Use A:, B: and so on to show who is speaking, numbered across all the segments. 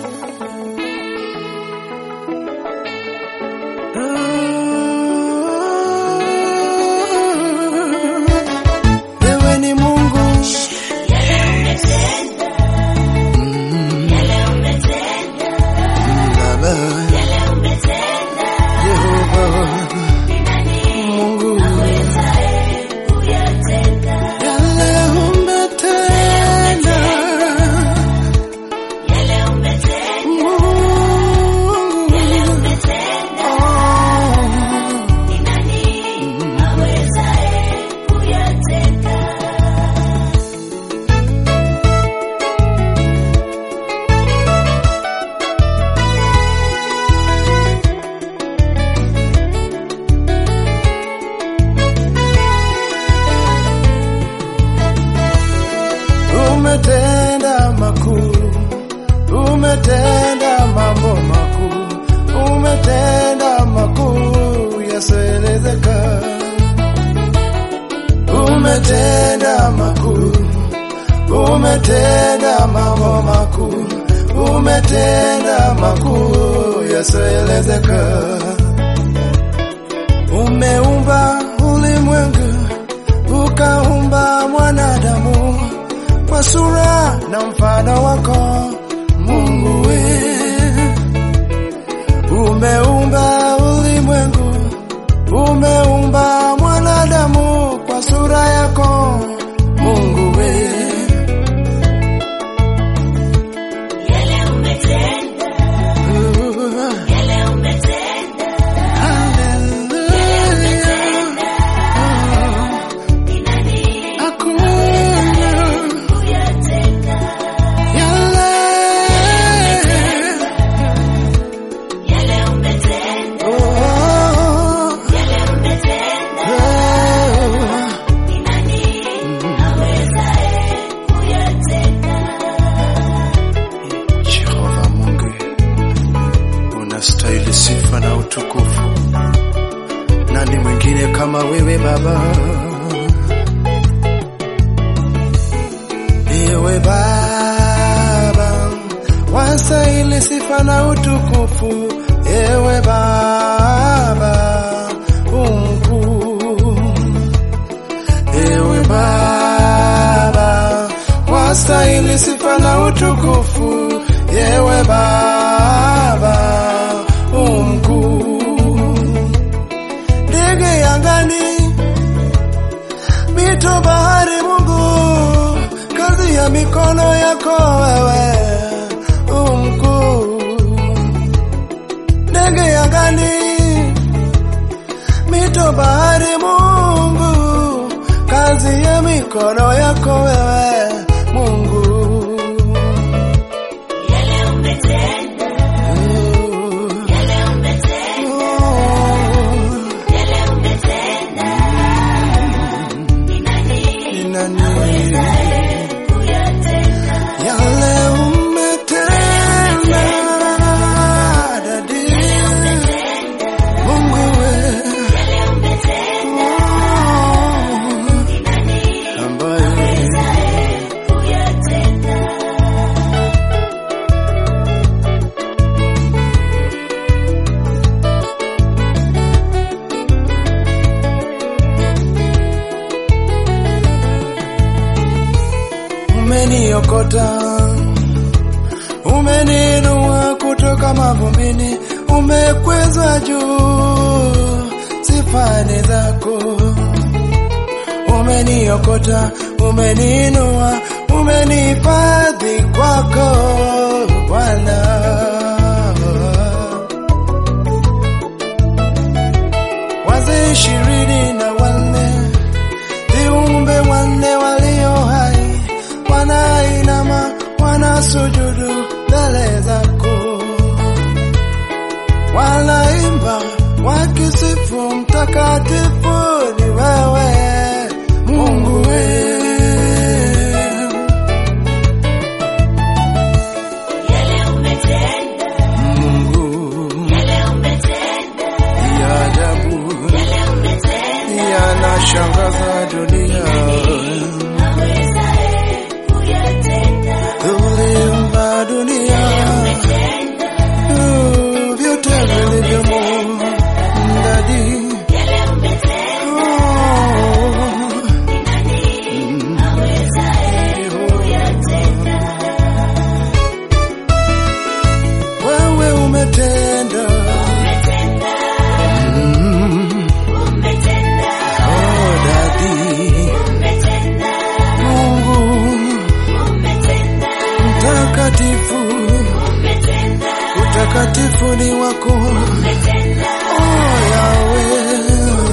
A: Wewe ni Mungu Baba Yehova Mungu yale umetenda Mungu oh. Umetenda makuu, umetenda mambo makuu, umetenda makuu yasioelezeka. Umetenda makuu, umetenda mambo makuu, umetenda makuu yasioelezeka. Umeumba ulimwengu, ukaumba mwanadamu kwa sura na mfano wako Mungu we. Umeumba ulimwengu, umeumba mwanadamu kwa sura yako Mungu we. Hallelujah. Hakuna yale Oh, oh. Jehova Mungu, unastahili sifa na utukufu. Nani mwingine kama wewe Baba? Ewe Baba, wastahili sifa na utukufu. Ewe Baba umkuu, ewe Baba, wastahili sifa na utukufu. Ewe Baba umkuu, ndege angani, mito bahari, Mungu, kazi ya mikono yako wewe umkuu, ndege angani, mito bahari, Mungu, kazi ya mikono yako wewe Mungu. Ni nani? Yale umetenda, dadi. Mungu we. Oh. Ambaye umeniokota, umeniinua kutoka mavumbini, umekweza juu sifani zako. Umeniokota, umeniinua, umenihifadhi kwako Bwana. Wazee ishirini na wanne viumbe wanne walio hai wanainama wanasujudu mbele zako, wanaimba wakisifu mtakatifu ni wewe Mungu we. Mungu ya ajabu yanashangaza dunia. Uliumba dunia utakatifu, utakatifu ni wako oh, Yahweh.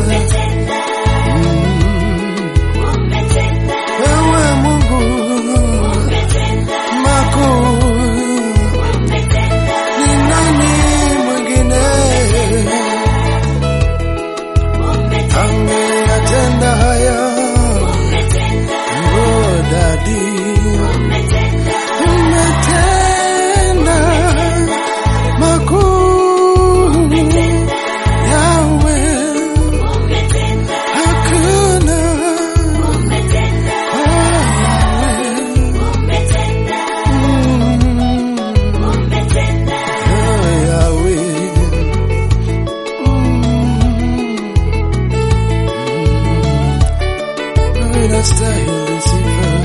A: Wewe Mungu makuu, ni nani mwingine angeyatenda haya? Oh, Daddy, umetenda makuu, Yahweh, hakuna Unastahili sifa